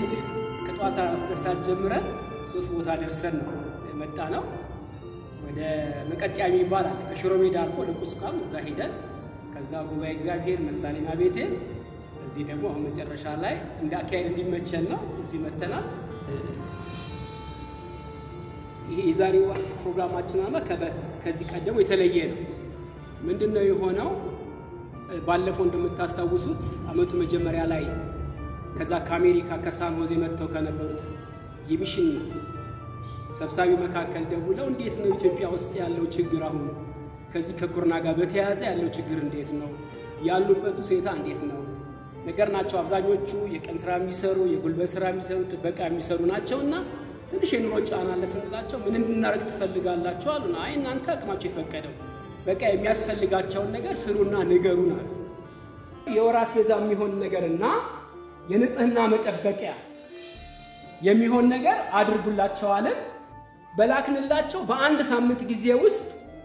ሌሊት ከጠዋት ሁለት ሰዓት ጀምረን ሶስት ቦታ ደርሰን ነው የመጣ ነው። ወደ መቀጥያ የሚባል አለ ከሽሮ ሜዳ አልፎ ወደ ቁስቋም እዛ ሄደን ከዛ ጉባኤ እግዚአብሔር መሳሌና ቤቴ እዚህ ደግሞ አሁን መጨረሻ ላይ እንደ አካሄድ እንዲመቸን ነው እዚህ መተናል። ይሄ የዛሬው ፕሮግራማችን አማ ከዚህ ቀደሙ የተለየ ነው። ምንድን ነው የሆነው? ባለፈው እንደምታስታውሱት አመቱ መጀመሪያ ላይ ከዛ ከአሜሪካ ከሳን ሆዜ መጥተው ከነበሩት የሚሽን ሰብሳቢ መካከል ደውለው እንዴት ነው ኢትዮጵያ ውስጥ ያለው ችግር አሁን ከዚህ ከኮሮና ጋር በተያያዘ ያለው ችግር እንዴት ነው ያሉበት ሁኔታ እንዴት ነው ነገር ናቸው። አብዛኞቹ የቀን ስራ የሚሰሩ የጉልበት ስራ የሚሰሩ ጥበቃ የሚሰሩ ናቸው እና ትንሽ የኑሮ ጫና አለ ስንላቸው ምን እንድናደርግ ትፈልጋላቸው አሉና አይ እናንተ አቅማቸው የፈቀደው በቃ የሚያስፈልጋቸውን ነገር ስሩና ንገሩን አሉ። የወር አስቤዛ የሚሆን ነገርና የንጽህና መጠበቂያ የሚሆን ነገር አድርጉላቸዋለን። በላክንላቸው በአንድ ሳምንት ጊዜ ውስጥ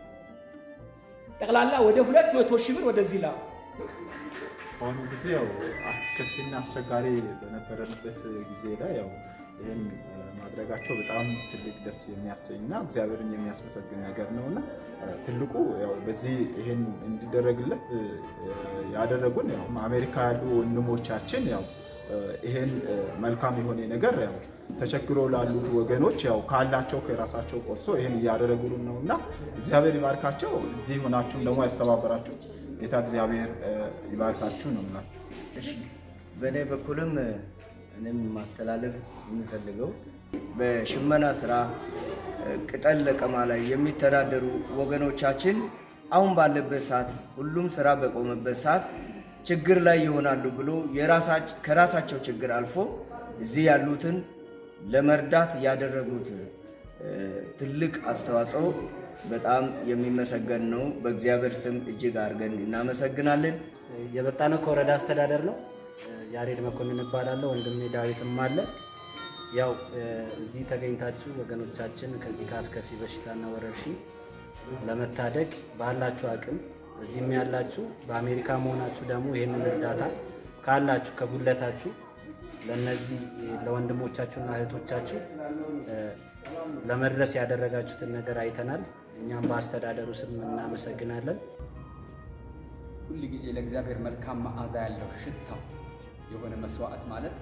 ጠቅላላ ወደ ሁለት መቶ ሺህ ብር ወደዚህ ላኩ። በአሁኑ ጊዜ ያው አስከፊና አስቸጋሪ በነበረበት ጊዜ ላይ ያው ይህን ማድረጋቸው በጣም ትልቅ ደስ የሚያሰኝና እግዚአብሔርን የሚያስመሰግን ነገር ነው እና ትልቁ ያው በዚህ ይህን እንዲደረግለት ያደረጉን ያው አሜሪካ ያሉ ወንድሞቻችን ያው ይሄን መልካም የሆነ ነገር ያው ተቸግሮ ላሉት ወገኖች ያው ካላቸው ከራሳቸው ቆርሶ ይህን እያደረጉልን ነው እና እግዚአብሔር ይባርካቸው። እዚህ ሆናችሁም ደግሞ ያስተባበራችሁት ጌታ እግዚአብሔር ይባርካችሁ ነው የምላችሁ። እሺ በእኔ በኩልም እኔም ማስተላለፍ የሚፈልገው በሽመና ስራ ቅጠል ለቀማ ላይ የሚተዳደሩ ወገኖቻችን አሁን ባለበት ሰዓት ሁሉም ስራ በቆመበት ሰዓት ችግር ላይ ይሆናሉ ብሎ ከራሳቸው ችግር አልፎ እዚህ ያሉትን ለመርዳት ያደረጉት ትልቅ አስተዋጽኦ በጣም የሚመሰገን ነው። በእግዚአብሔር ስም እጅግ አድርገን እናመሰግናለን። የመጣነው ከወረዳ አስተዳደር ነው። ያሬድ መኮንን እባላለሁ። ወንድሜ ዳዊትም አለ። ያው እዚህ ተገኝታችሁ ወገኖቻችን ከዚህ ከአስከፊ በሽታና ወረርሽኝ ለመታደግ ባላችሁ አቅም እዚህም ያላችሁ በአሜሪካ መሆናችሁ ደግሞ ይህንን እርዳታ ካላችሁ ከጉለታችሁ ለነዚህ ለወንድሞቻችሁና እህቶቻችሁ ለመድረስ ያደረጋችሁትን ነገር አይተናል። እኛም በአስተዳደሩ ስም እናመሰግናለን። ሁል ጊዜ ለእግዚአብሔር መልካም መዓዛ ያለው ሽታው የሆነ መስዋዕት ማለት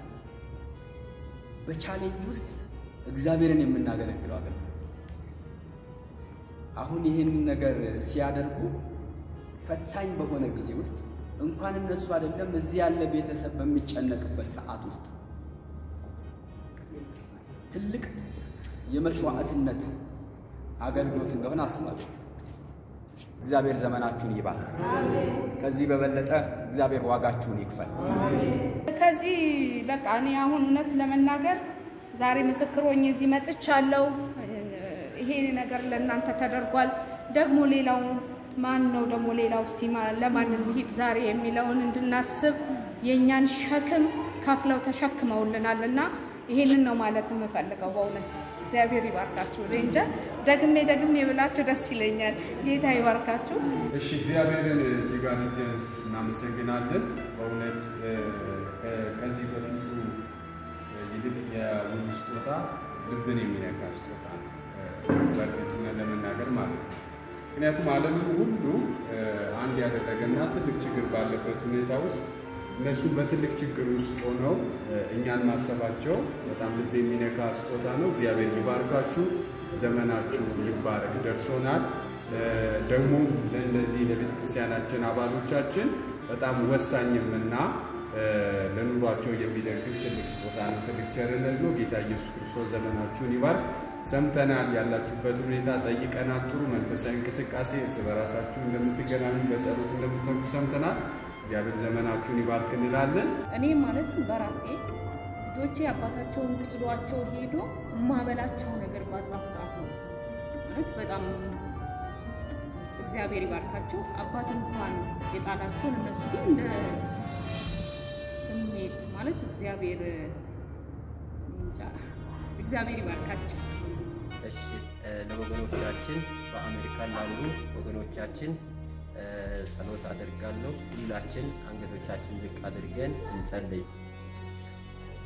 በቻሌንጅ ውስጥ እግዚአብሔርን የምናገለግለው አገልግሎት። አሁን ይህን ነገር ሲያደርጉ ፈታኝ በሆነ ጊዜ ውስጥ እንኳን እነሱ አይደለም እዚህ ያለ ቤተሰብ በሚጨነቅበት ሰዓት ውስጥ ትልቅ የመስዋዕትነት አገልግሎት እንደሆነ አስባለሁ። እግዚአብሔር ዘመናችሁን ይባርክ። ከዚህ በበለጠ እግዚአብሔር ዋጋችሁን ይክፈል። ከዚህ በቃ እኔ አሁን እውነት ለመናገር ዛሬ ምስክር ሆኜ እዚህ መጥቻለሁ። ይሄ ነገር ለእናንተ ተደርጓል። ደግሞ ሌላው ማን ነው ደግሞ ሌላው እስቲ ለማን እንሂድ ዛሬ የሚለውን እንድናስብ የእኛን ሸክም ከፍለው ተሸክመውልናል እና ይሄንን ነው ማለት የምፈልገው በእውነት እግዚአብሔር ይባርካችሁ። እኔ እንጃ ደግሜ ደግሜ ብላችሁ ደስ ይለኛል። ጌታ ይባርካችሁ። እሺ፣ እግዚአብሔርን እጅግ አድርገን እናመሰግናለን። በእውነት ከዚህ በፊቱ ይልቅ የውሉ ስጦታ ልብን የሚነካ ስጦታ ነው፣ በእርግጥ ለመናገር ማለት ነው። ምክንያቱም ዓለምን ሁሉ አንድ ያደረገና ትልቅ ችግር ባለበት ሁኔታ ውስጥ እነሱም በትልቅ ችግር ውስጥ ሆነው እኛን ማሰባቸው በጣም ልብ የሚነካ ስጦታ ነው። እግዚአብሔር ይባርካችሁ፣ ዘመናችሁ ይባረክ። ደርሶናል። ደግሞ ለእነዚህ ለቤተ ክርስቲያናችን አባሎቻችን በጣም ወሳኝምና ለኑሯቸው የሚደግፍ ትልቅ ስጦታ ነው፣ ትልቅ ቸርነት ነው። ጌታ ኢየሱስ ክርስቶስ ዘመናችሁን ይባርክ። ሰምተናል፣ ያላችሁበት ሁኔታ ጠይቀናል። ጥሩ መንፈሳዊ እንቅስቃሴ እርስ በራሳችሁ እንደምትገናኙ በጸሎት እንደምትተጉ ሰምተናል። እግዚአብሔር ዘመናችሁን ይባርክ እንላለን። እኔ ማለትም በራሴ ልጆቼ አባታቸውን ጥሏቸው ሄዶ የማበላቸው ነገር ባጣሁ ሰዓት ነው ማለት በጣም እግዚአብሔር ይባርካቸው። አባት እንኳን የጣላቸውን እነሱ ግን እንደ ስሜት ማለት እግዚአብሔር እንጃ እግዚአብሔር ይባርካቸው። እሺ ለወገኖቻችን በአሜሪካ ላሉ ወገኖቻችን ጸሎት አደርጋለሁ። ሁላችን አንገቶቻችን ዝቅ አድርገን እንጸልይ።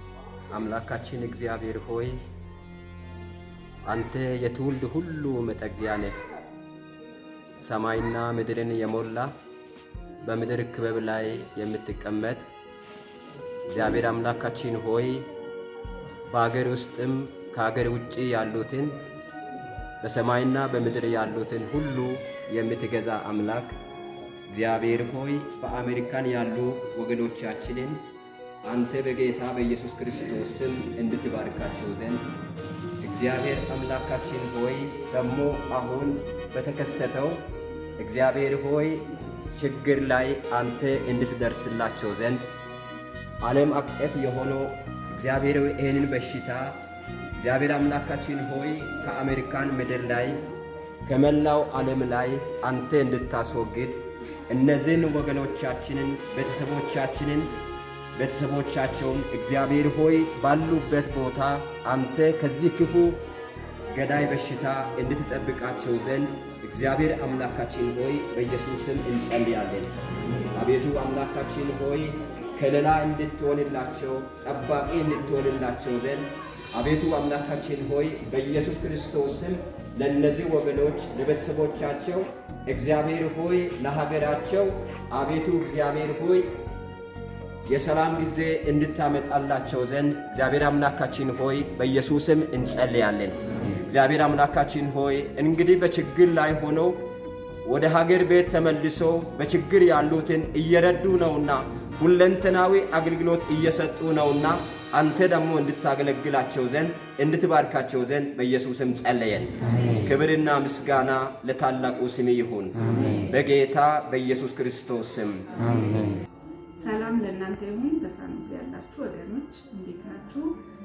አምላካችን እግዚአብሔር ሆይ አንተ የትውልድ ሁሉ መጠጊያ ነህ። ሰማይና ምድርን የሞላ በምድር ክበብ ላይ የምትቀመጥ እግዚአብሔር አምላካችን ሆይ በአገር ውስጥም ከአገር ውጭ ያሉትን በሰማይና በምድር ያሉትን ሁሉ የምትገዛ አምላክ እግዚአብሔር ሆይ በአሜሪካን ያሉ ወገኖቻችንን አንተ በጌታ በኢየሱስ ክርስቶስ ስም እንድትባርካቸው ዘንድ እግዚአብሔር አምላካችን ሆይ ደግሞ አሁን በተከሰተው እግዚአብሔር ሆይ ችግር ላይ አንተ እንድትደርስላቸው ዘንድ ዓለም አቀፍ የሆነው እግዚአብሔር ሆይ ይህንን በሽታ እግዚአብሔር አምላካችን ሆይ ከአሜሪካን ምድር ላይ ከመላው ዓለም ላይ አንተ እንድታስወግድ እነዚህን ወገኖቻችንን ቤተሰቦቻችንን ቤተሰቦቻቸውን እግዚአብሔር ሆይ ባሉበት ቦታ አንተ ከዚህ ክፉ ገዳይ በሽታ እንድትጠብቃቸው ዘንድ እግዚአብሔር አምላካችን ሆይ በኢየሱስም እንጸልያለን። አቤቱ አምላካችን ሆይ ከለላ እንድትሆንላቸው ጠባቂ እንድትሆንላቸው ዘንድ አቤቱ አምላካችን ሆይ በኢየሱስ ክርስቶስ ስም ለእነዚህ ወገኖች ለቤተሰቦቻቸው እግዚአብሔር ሆይ ለሀገራቸው አቤቱ እግዚአብሔር ሆይ የሰላም ጊዜ እንድታመጣላቸው ዘንድ እግዚአብሔር አምላካችን ሆይ በኢየሱስም እንጸልያለን። እግዚአብሔር አምላካችን ሆይ እንግዲህ በችግር ላይ ሆነው ወደ ሀገር ቤት ተመልሰው በችግር ያሉትን እየረዱ ነውና ሁለንተናዊ አገልግሎት እየሰጡ ነውና አንተ ደግሞ እንድታገለግላቸው ዘንድ እንድትባርካቸው ዘንድ በኢየሱስም ጸለየን። ክብርና ምስጋና ለታላቁ ስም ይሁን በጌታ በኢየሱስ ክርስቶስ ስም። ሰላም ለእናንተ ይሁን። በሳኑዚ ያላችሁ ወገኖች እንዴት ናችሁ?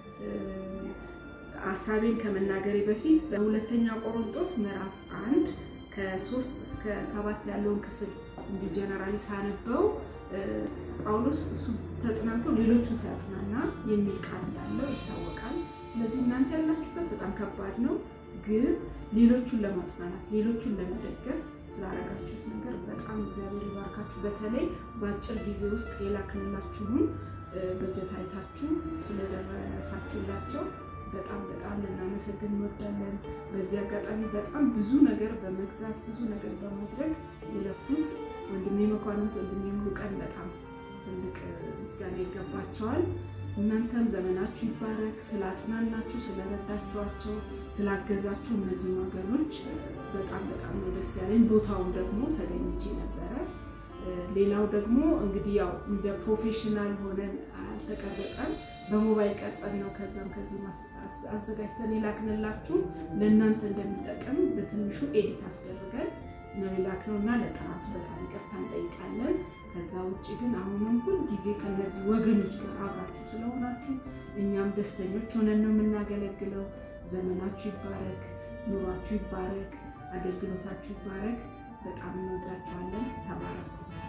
ሀሳቤን ከመናገሬ በፊት በሁለተኛ ቆሮንቶስ ምዕራፍ አንድ ከሶስት እስከ ሰባት ያለውን ክፍል እንዲሁ ጀነራሊ ሳነበው ጳውሎስ እሱ ተጽናንቶ ሌሎቹን ሲያጽናና የሚል ቃል እንዳለው ይታወቃል። ስለዚህ እናንተ ያላችሁበት በጣም ከባድ ነው፣ ግን ሌሎቹን ለማጽናናት ሌሎቹን ለመደገፍ ስላደረጋችሁት ነገር በጣም እግዚአብሔር ይባርካችሁ። በተለይ በአጭር ጊዜ ውስጥ የላክንላችሁን በጀት አይታችሁ ስለደረሳችሁላቸው በጣም በጣም ልናመሰግን እንወዳለን። በዚህ አጋጣሚ በጣም ብዙ ነገር በመግዛት ብዙ ነገር በማድረግ የለፉት ወንድሜ መኳንንት፣ ወንድሜ ሙሉቀን በጣም ትልቅ ምስጋና ይገባቸዋል። እናንተም ዘመናችሁ ይባረክ። ስላጽናናችሁ፣ ስለረዳችኋቸው፣ ስላገዛችሁ እነዚህ ወገኖች በጣም በጣም ነው ደስ ያለኝ። ቦታው ደግሞ ተገኝቼ ነበረ። ሌላው ደግሞ እንግዲህ ያው እንደ ፕሮፌሽናል ሆነን አልተቀረጸም፣ በሞባይል ቀርጸን ነው ከዛም ከዚህ አዘጋጅተን የላክንላችሁ ለእናንተ እንደሚጠቅም በትንሹ ኤዲት አስደርገን ነው የላክነው እና ለጥራቱ በጣም ይቅርታ እንጠይቃለን። ከዛ ውጭ ግን አሁንም ሁል ጊዜ ከነዚህ ወገኖች ጋር አብራችሁ ስለሆናችሁ እኛም ደስተኞች ሆነን ነው የምናገለግለው። ዘመናችሁ ይባረክ፣ ኑሯችሁ ይባረክ፣ አገልግሎታችሁ ይባረክ። በጣም እንወዳችኋለን። ተባረኩ።